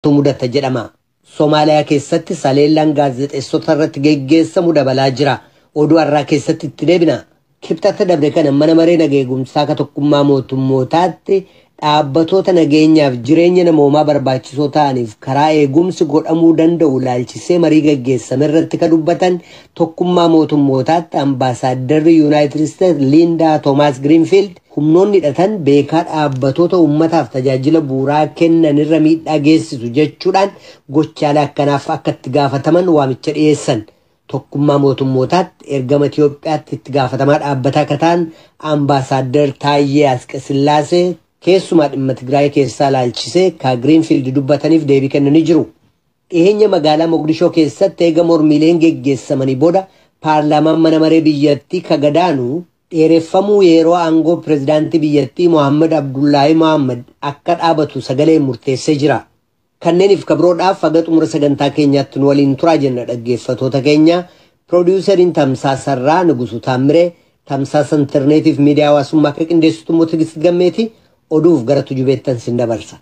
mudata jedhama. Somaaliyaa keessatti saleellaan gaazexeessota irratti geggeessamu dabalaa jira. Oduu har'aa keessatti itti deebina. Kibxata dabre kana mana maree nageegumsaa ka tokkummaa mootummootaatti dhaabbatoota nageenyaaf jireenya namoomaa barbaachisoo ta'aniif karaa eegumsi godhamuu danda'u laalchisee marii gaggeessame irratti ka dubbatan tokkummaa mootummootaatti ambaasaadarri yuunaayitid isteetsi liindaa toomaas giriinfiild humnoonni hidhatan beekaa dhaabbatoota uummataaf tajaajila bu'uuraa kennanirra miidhaa geessisu jechuudhaan gochaalee akkanaaf akka itti gaafataman waamicha dhiyeessan. tokkummaa mootummootaatti ergama Itiyoophiyaatti itti gaafatamaa dhaabbataa akka ta'an ambaasaaddar Taayyee Asqasillaasee keessumaa dhimma Tigraay keessaa laalchisee ka Giriinfiild dubbataniif deebii kennanii jiru. Dhiyeenya magaalaa Mogadishoo keessatti eega mormiileen geggeessamanii booda paarlaamaan mana maree biyyattii ka gadaanu dheereffamuu yeroo aangoo pirezidaantii biyyattii Mohaammed Abdullaahi Mohaammed akka dhaabatu sagalee murteessee jira. Kanneeniif kabroodhaaf haga xumura sagantaa keenyaatti nu waliin turaa jenna dhaggeeffatoota keenya piroodiwusariin tamsaasarraa Nugusu Taamiree tamsaasa intarneetiif miidiyaa hawaasummaa akka qindeessitu immoo Tigist Gammeeti oduuf gara tujubeettan sin dabarsa.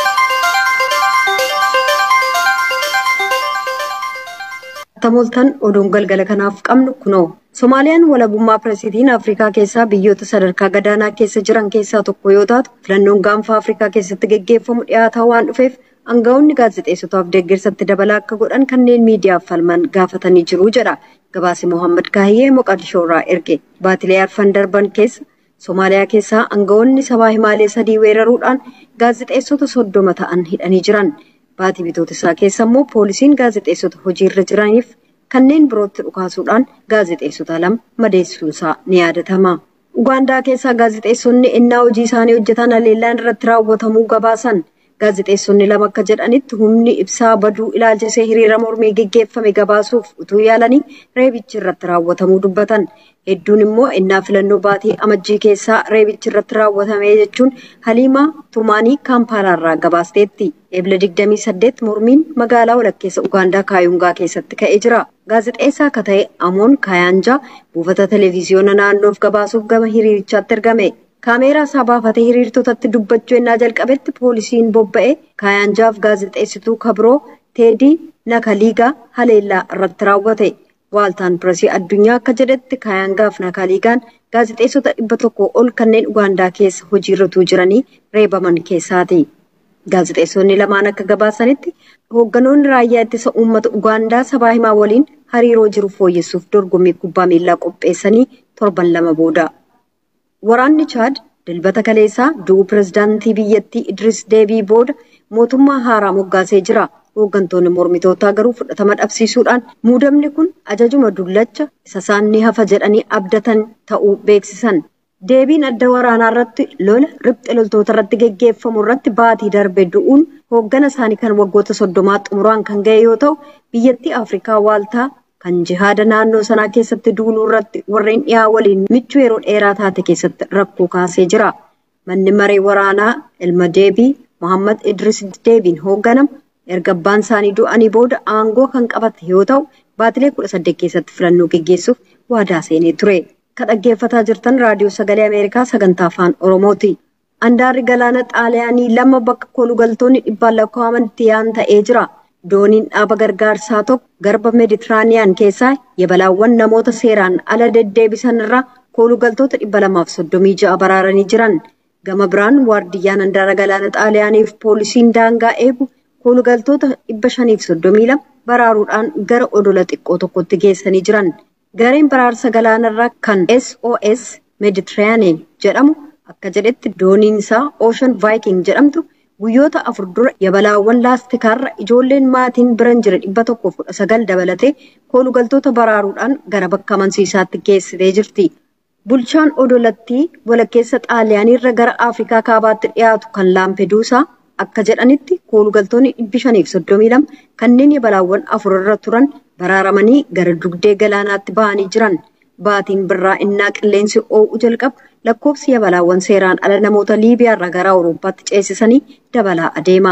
Tamoltan oduun galgala kanaaf qabnu kunoo. Somaaliyaan walabummaa pireesidiin Afrikaa keessaa biyyoota sadarkaa gadaanaa keessa jiran keessaa tokko yoo taatu filannoon gaanfa Afrikaa keessatti geggeeffamu dhiyaataa waan dhufeef Aangaa'onni gaazexeessotaaf deeggarsatti dabalaa akka godhan kanneen miidiyaaf falman gaafatanii jiru jedha. Gabaasi Mohaammed Kaahiyyee Moqadishoo irraa erge. Baatilee arfan darban keessa Somaaliyaa keessaa aangaa'onni sabaa himaalee sadii weeraruudhaan gaazexeessota soddoma ta'an hidhanii jiran. Baatii bitootisaa keessa immoo poolisiin gaazexeessota hojiirra jiraniif kanneen birootti dhukaasuudhaan gaazexeessota lama madeessuusaa ni yaadatama. Ugaandaa keessaa gaazexeessonni ennaa hojii isaanii hojjetan haleellaan irratti raawwatamuu gabaasan. Gaazexeessonni lama akka jedhanitti humni ibsaa baduu ilaalchisee hiriira mormii geggeeffame gabaasuuf utuu yaalanii reebichi irratti raawwatamuu dubbatan. Hedduun immoo ennaa filannoo baatii amajjii keessaa reebichi irratti raawwatame jechuun Haliimaa Tumaanii Kaampaalaarraa gabaasteetti. Eebila 28 mormiin magaalaa walakkeessa Ugaandaa Kaayungaa keessatti ka'ee jira. Gaazexeessaa akka ta'e Amoon Kaayaanjaa buufata televezyiyoona naannoof gabaasuuf gama hiriirichaatti ergame. Kaameeraa isaa baafatee hiriirtotatti dubbachuu ennaa jalqabetti poolisiin bobba'ee Kaayaanjaaf gaazexeessituu kabiroo Teedii Nakaliigaa haleellaa irratti raawwate. Waaltaan Pireesii addunyaa akka jedhetti Kaayaangaaf Nakaliigaan gaazexeessota dhibba tokko ol kanneen Ugaandaa keessa hojiirra jiranii reebaman keessaati. Gaazexeessonni lamaan akka gabaasanitti hoogganoonni raayyaa ittisa uummata Ugaandaa sabaa himaa waliin hariiroo jiru fooyyessuuf dorgommii kubbaa miilaa qopheessanii torban lama booda. Waraanni Chaad dilbata kaleessaa du'uu pirezidaantii biyyattii Idris Deebii booda mootummaa haaraa moggaasee jira. Hooggantoonni mormitootaa garuu fudhatama dhabsiisuudhaan muudamni kun ajajuma dullacha isa isaan ni hafa jedhanii abdatan ta'uu beeksisan. Deebiin adda waraanaa irratti lola riphxe loltoota irratti geggeeffamu irratti baatii darbe du'uun hooggana isaanii kan waggoota soddomaa xumuraan kan ga'e yoo ta'u biyyattii Afrikaa waaltaa kan jihaada naannoo sanaa keessatti duuluu irratti warreen dhiyaa waliin michuu yeroo dheeraa taate keessatti rakkoo kaasee jira. Manni maree waraanaa ilma deebii Mohaammed Idris Deebiin hoogganamu erga abbaan isaanii du'anii booda aangoo kan qabate yoo ta'u baatilee kudha saddeet keessatti filannoo geggeessuuf waadaa seenee ture. Kan dhaggeeffataa jirtan raadiyoo sagalee Ameerikaa sagantaa afaan Oromooti. Andaarri galaana xaaliyaanii lama bakka kolugaltoonni dhibbaan lakkaa'aman itti yaa'an ta'ee jira. Dooniin dhaaba gargaarsaa tokko garba meeditiraaniyaan keessaa yabalaawwan namoota seeraan ala deddeebisan irraa kolugaltoota dhibba lamaaf soddomii ja'a baraaranii jiran. Gama biraan waardiyyaan handaara galaana xaaliyaaniif poolisiin daangaa eegu kolugaltoota dhibba shaniif soddomii lama baraaruudhaan gara odola xiqqoo tokkotti geessanii jiran. Gareen baraarsa galaanarraa kan SOS Mediterranean jedhamu akka jedhetti dooniin isaa Ocean Viking jedhamtu guyyoota afur dura yabalaawwan laastikaarra ijoolleen maatiin biran jira dhibba tokko kudha sagal dabalatee kolugaltoota baraaruudhaan gara bakka amansiisaatti geessitee jirti. Bulchaan odolattii walakkeessa xaaliyaaniirra gara Afrikaa kaabaatti dhiyaatu kan Laampeduusaa akka jedhanitti kolugaltoonni dhibbi shaniif soddomii lama kanneen yabalaawwan afurarra turan baraaramanii gara dugdee galaanaatti ba'anii jiran. Baatiin birraa innaa qilleensi oo'u jalqabu lakkoofsi yabalaawwan seeraan ala namoota Liibiyaarraa gara Awurooppaatti ceesisanii dabalaa adeema.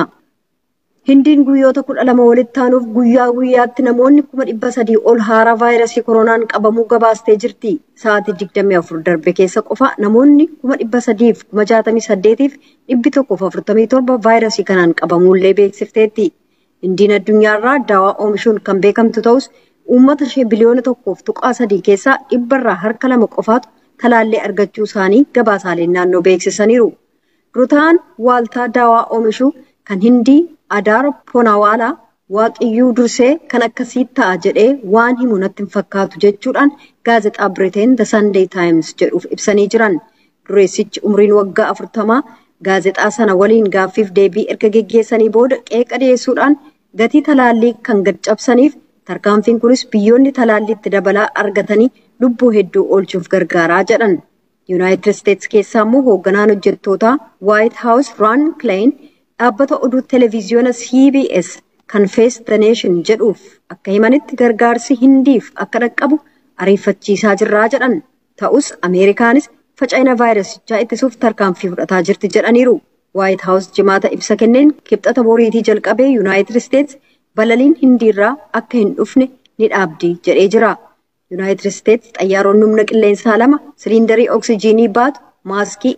Hindiin guyyoota kudha lama walitti aanuuf guyyaa guyyaatti namoonni kuma dhibba sadii ol haaraa vaayirasii koronaan qabamuu gabaastee jirti. Sa'aatii digdamii afur darbe keessa qofa namoonni kuma dhibba sadiif kuma jaatamii saddeetiif dhibbi tokkoof afurtamii torba vaayirasii kanaan qabamuullee beeksifteetti. Indiin addunyaarraa daawaa oomishuun kan beekamtu ta'us uummata ishee biliyoona tokkoof tuqaa sadii keessaa dhibbarraa harka lama qofaatu talaallii argachuu isaanii gabaasaaleen naannoo beeksisaniiru. Durataan waaltaa daawaa oomishuu kan Hindii Adaar Poonawaalaa waaqiyyuu dursee kan akkasii ta'a jedhee waan himu natti hin fakkaatu jechuudhaan gaazexaa Biriteen The Sunday Times jedhuuf ibsanii jiran. Dureessichi umriin waggaa afurtamaa gaazexaa sana waliin gaaffiif deebii erga geggeessanii booda qeeqa dhiyeessuudhaan gatii talaallii kan gad cabsaniif tarkaanfiin kunis biyyoonni talaalliitti dabalaa argatanii lubbuu hedduu oolchuuf gargaaraa jedhan. Yuunaayitid Isteetsi keessaa immoo hoogganaan hojjettootaa Waayit Haawus Raan Kilayin dhaabbata oduu televiziyoona CBS kan Face the Nation jedhuuf akka himanitti gargaarsi hindiif akka dhaqqabu ariifachiisaa jirraa jedhan. Ta'us Ameerikaanis faca'ina vaayirasichaa ittisuuf tarkaanfii fudhataa jirti jedhaniiru. Waayit Haawus jimaata ibsa kenneen kibxata boriitii jalqabee Yuunaayitid Isteetsi balaliin hindiirraa akka hin dhufne ni dhaabdi jedhee jira. Yuunaayitid Isteetsi xayyaaronni humna qilleensaa lama siliindarii oksijiinii baatu maaskii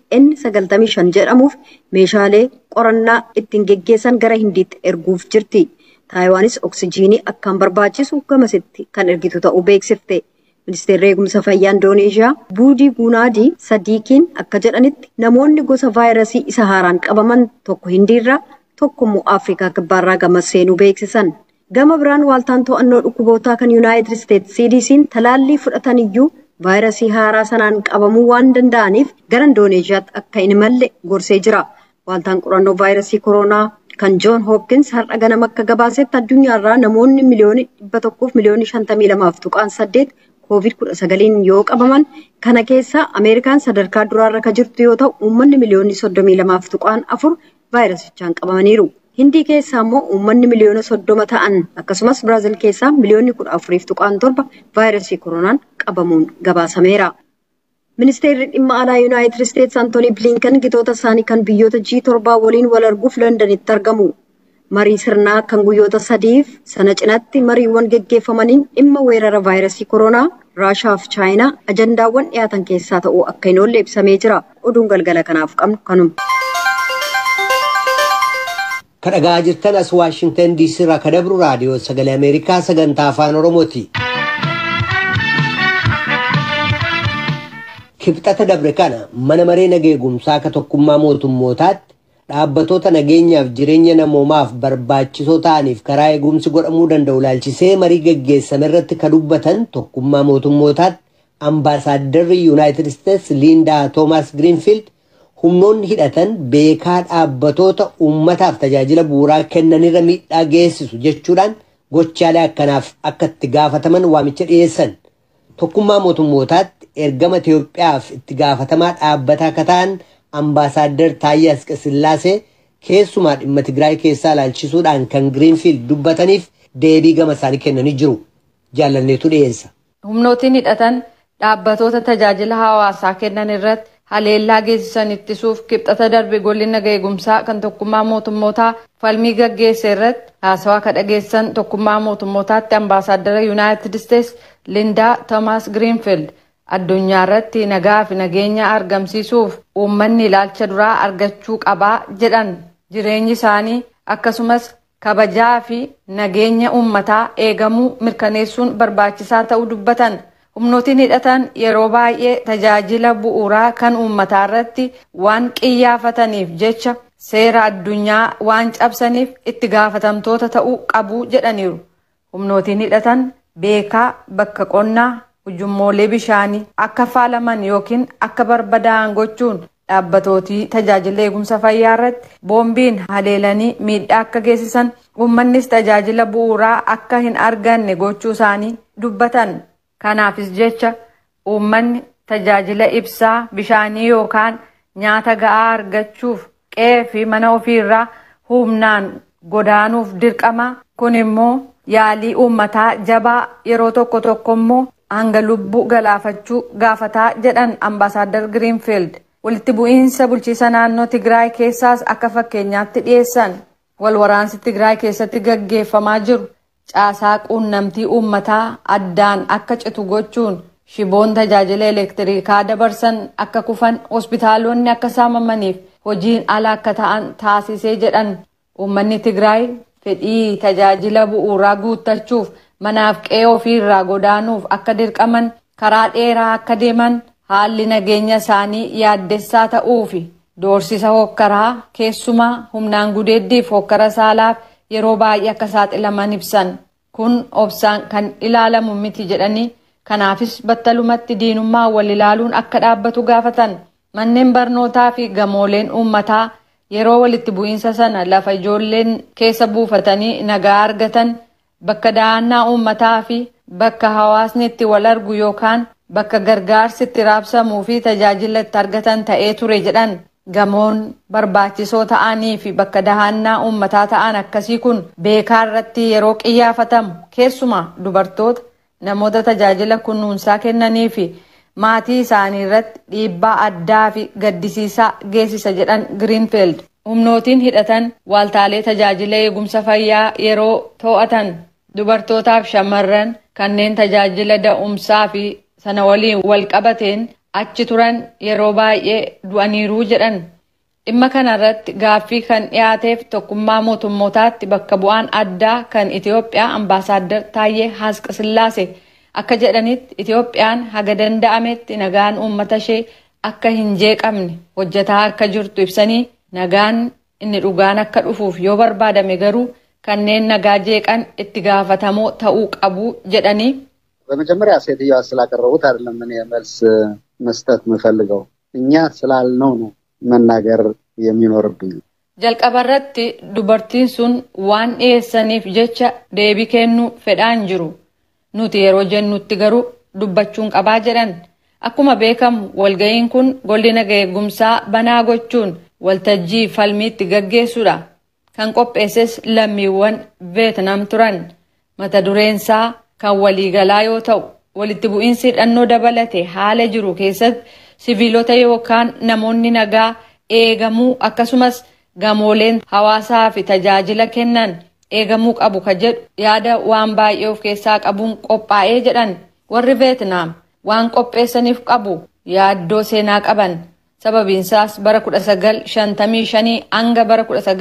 N95 jedhamuuf meeshaalee qorannaa ittiin geggeessan gara hindiitti erguuf jirti. Taayiwaanis oksijiinii akkaan barbaachisu gamasitti kan ergitu ta'uu beeksifte. Ministeerri eegumsa fayyaa Indooneeshiyaa Buudii Guunaadii Sadiikiin akka jedhanitti namoonni gosa vaayirasii isa haaraan qabaman tokko hindiirraa tokko immoo Afrikaa kibbaarraa gama seenuu beeksisan. Gama biraan waaltaan to'annoo dhukkubootaa kan Yuunaayitid Isteetsi CDC'n talaallii fudhatan iyyuu vaayirasii haaraa sanaan qabamuu waan danda'aniif gara Indooneeshiyaatti akka hin imalle gorsee jira. Waaltaan qorannoo vaayirasii koronaa kan Joon Hopkins har'a ganama akka gabaasetti addunyaarraa namoonni miliyoonii dhibba tokkoof miliyoonii shantamii lamaaf tuqaan saddeet koovid kudha sagaliin yoo qabaman kana keessa Ameerikaan sadarkaa duraarra kan jirtu yoo ta'u uummanni miliyoonii soddomii lamaaf tuqaan afur vaayirasichaan qabamaniiru. Hindii keessaa immoo uummanni miliyoona soddoma ta'an akkasumas Biraazil keessaa miliyoonni kudha afuriif tuqaan torba vaayirasii koronaan qabamuun gabaasameera. Ministeerri dhimma alaa Yuunaayitid Isteetsi Antoonii Bilinkan gitoota isaanii kan biyyoota G7 waliin wal arguuf Londanitti argamu. Marii sirnaa kan guyyoota sadiif sana cinatti mariiwwan geggeeffamaniin dhimma weerara vaayirasii koronaa Raashaa fi Chaayinaa ajandaawwan dhiyaatan keessaa ta'uu akka hin oolle ibsamee jira. Oduun galgala kanaaf qabnu kanuma. kadhagaa jirtan as waashingtan diisii irraa kan dabru raadiyoo sagalee ameerikaa sagantaa afaan oromooti. kibxata dabre kana mana maree nageegumsaa ka tokkummaa mootummootaatti dhaabbatoota nageenyaaf jireenya namoomaaf barbaachisoo ta'aniif karaa eegumsi godhamuu danda'u laalchisee marii geggeessame irratti ka dubbatan tokkummaa mootummootaatti ambaasaaddarri yuunaayitid isteetsi liindaa toomaas giriinfiild humnoonni hidhatan beekaa dhaabbatoota uummataaf tajaajila bu'uuraa kennanirra miidhaa geessisu jechuudhaan gochaalee akkanaaf akka itti gaafataman waamicha dhiyeessan. Tokkummaa mootummootaatti ergama Itoophiyaaf itti gaafatamaa dhaabbataa akka ta'an ambaasaaddar Taayyee Asqasillaasee keessumaa dhimma Tigraay keessaa ilaalchisuudhaan kan Giriinfiild dubbataniif deebii gama isaanii kennanii jiru. Jaalanneetu dhiyeessa. Humnootiin hidhatan dhaabbatoota tajaajila hawaasaa kennan irratti haleellaa geessisan ittisuuf kibxata darbe golli naga eegumsaa kan tokkummaa mootummootaa falmii gaggeesse irratti haasawaa ka dhageessan tokkummaa mootummootaatti ambaasaaddara yuunaayitid isteetsi lindaa toomaas giriinfiild addunyaa irratti nagaa fi nageenya argamsiisuuf uummanni ilaalcha duraa argachuu qabaa jedhan jireenyi isaanii akkasumas kabajaa fi nageenya uummataa eegamuu mirkaneessuun barbaachisaa ta'uu dubbatan. humnootiin hidhatan yeroo baay'ee tajaajila bu'uuraa kan uummataa irratti waan qiyyaafataniif jecha seera addunyaa waan cabsaniif itti gaafatamtoota ta'uu qabu jedhaniiru. Humnootiin hidhatan beekaa bakka qonnaa ujummoolee bishaanii akka faalaman yookiin akka barbadaa'an gochuun dhaabbatootii tajaajila eegumsa fayyaa irratti boombiin haleelanii miidhaa akka geessisan uummannis tajaajila bu'uuraa akka hin arganne gochuu isaanii dubbatan. Kanaafis jecha uummanni tajaajila ibsaa bishaanii yookaan nyaata ga'aa argachuuf qe'ee fi mana ofiirraa humnaan godaanuuf dirqama. Kun immoo yaalii uummataa jabaa yeroo tokko tokko immoo hanga lubbuu galaafachuu gaafataa jedhan ambaasaadar Giriinfiild. Walitti bu'iinsa bulchiisa naannoo Tigraay keessaas akka fakkeenyaatti dhiyeessan. Wal waraansi Tigraay keessatti gaggeeffamaa jiru. caasaa quunnamtii uummataa addaan akka citu gochuun shiboon tajaajila elektirikaa dabarsan akka kufan hospitaalonni akka saamamaniif hojiin ala akka ta'an taasisee jedhan uummanni tigraay fedhii tajaajila bu'uuraa guuttachuuf manaaf qe'ee ofiirraa godaanuuf akka dirqaman karaa dheeraa akka deeman haalli nageenya isaanii yaaddessaa ta'uu fi doorsisa hokkaraa keessumaa humnaan gudeeddiif hokkara saalaaf yeroo baay'ee akka saaxilaman ibsan kun obsaan kan ilaalamu miti jedhanii kanaafis battalumatti diinummaa wal ilaaluun akka dhaabbatu gaafatan manneen barnootaa fi gamooleen uummataa yeroo walitti bu'iinsa sana lafa ijoolleen keessa buufatanii nagaa argatan bakka dahannaa uummataa fi bakka hawaasni itti wal argu yookaan bakka gargaarsi itti raabsamuu fi tajaajila itti argatan ta'ee ture jedhan gamoon barbaachisoo ta'anii fi bakka dahannaa uummataa ta'an akkasii kun beekaa irratti yeroo qiyyaafatamu keessumaa dubartoota namoota tajaajila kunuunsaa kennanii fi maatii isaanii irratti dhiibbaa addaa fi gaddisiisaa geessisa jedhan giriinfield humnootiin hidhatan waaltaalee tajaajila eegumsa fayyaa yeroo to'atan dubartootaaf shamarran kanneen tajaajila da'umsaa fi sana waliin wal qabateen achi turan yeroo baay'ee du'aniiruu jedhan dhimma kanarratti gaaffii kan dhiyaateef tokkummaa mootummootaatti bakka bu'aan addaa kan itiyoophiyaa ambaasaaddar taayyee haasqasillaase akka jedhanitti itiyoophiyaan haga danda'ametti nagaan uummata ishee akka hin jeeqamne hojjetaa akka jirtu ibsanii nagaan inni dhugaan akka dhufuuf yoo barbaadame garuu kanneen nagaa jeeqan itti gaafatamoo ta'uu qabu jedhanii በመጀመሪያ ሴትዮዋ ስላቀረቡት አይደለም እኔ መልስ መስጠት የምፈልገው እኛ ስላልነው ነው መናገር የሚኖርብኝ። jalqaba irratti dubartiin sun waan dhiyeessaniif jecha deebii kennuu fedhaan jiru nuti yeroo jennutti garuu dubbachuun qabaa jedhan akkuma beekamu walga'iin kun golli naga eegumsaa banaa gochuun waltajjii falmiitti gaggeessuudha kan qopheesses lammiiwwan veetnam turan mata dureensaa kan waliigalaa yoo ta'u walitti bu'iinsi hidhannoo dabalate haala jiru keessatti siviilota yookaan namoonni nagaa eegamuu akkasumas gamooleen hawaasaa fi tajaajila kennan eegamuu qabu ka jedhu yaada waan baay'ee of keessaa qabuun qophaa'ee jedhan warri veetnaam waan qopheessaniif qabu yaaddoo seenaa qaban sababiinsaas bara 1955 hanga bara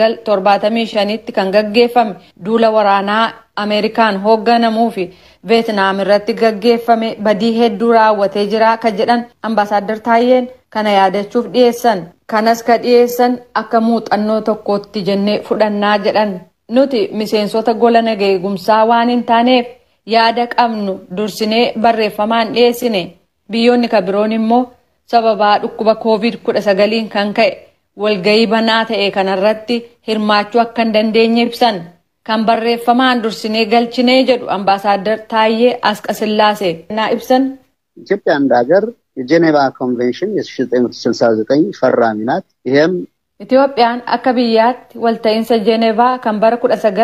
1975tti kan gaggeeffame duula waraanaa ameerikaan hoogganamuu fi veetnaam irratti gaggeeffame badii hedduu raawwatee jira ka jedhan ambaasaaddar taayyeen kana yaadachuuf dhiyeessan kanas ka dhiyeessan akka muuxannoo tokkootti jennee fudhannaa jedhan nuti miseensota gola naga eegumsaa waan hin taaneef yaada qabnu dursinee barreeffamaan dhiyeessine biyyoonni ka biroon immoo sababaa dhukkuba koovid 19 kan ka'e walgayii banaa ta'e kanarratti hirmaachuu akka hin dandeenye ibsan kan barreeffamaan dursinee galchinee jedhu ambaasaaddar Taayyee Asqasillaase naa ibsan ኢትዮጵያ እንደ ሀገር የጄኔቫ ኮንቬንሽን የ1969 ፈራሚ ናት። ይሄም Itiyoophiyaan akka biyyaatti walta'iinsa Jeenevaa kan bara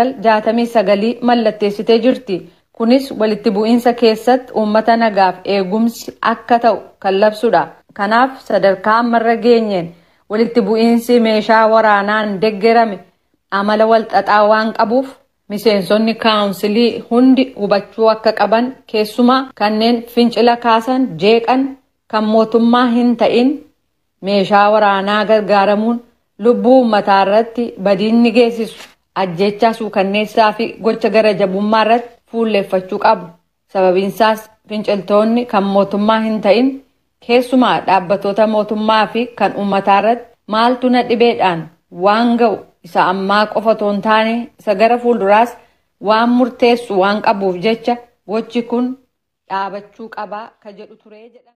1969 mallatteessitee jirti. Kunis walitti bu'iinsa keessatti uummata nagaaf eegumsi akka ta'u kan labsudha. Kanaaf sadarkaa ammarra geenyeen walitti bu'iinsi meeshaa waraanaan deeggarame amala walxaxaa waan qabuuf miseensonni kaawunsilii hundi hubachuu akka qaban keessumaa kanneen fincila kaasan jeeqan kan mootummaa hin ta'in meeshaa waraanaa gargaaramuun lubbuu uummataa irratti badiinni geessisu ajjechaa suukanneessaa fi gocha gara jabummaa irratti fuulleeffachuu qabu. Sababiinsaas finciltoonni kan mootummaa hin ta'in keessumaa dhaabbatoota mootummaa fi kan uummataa irratti maaltu na dhibeedhaan waan ga'u isa ammaa qofa otoo hin taane isa gara fuulduraas waan murteessu waan qabuuf jecha gochi kun dhaabachuu qabaa ka jedhu turee jedha.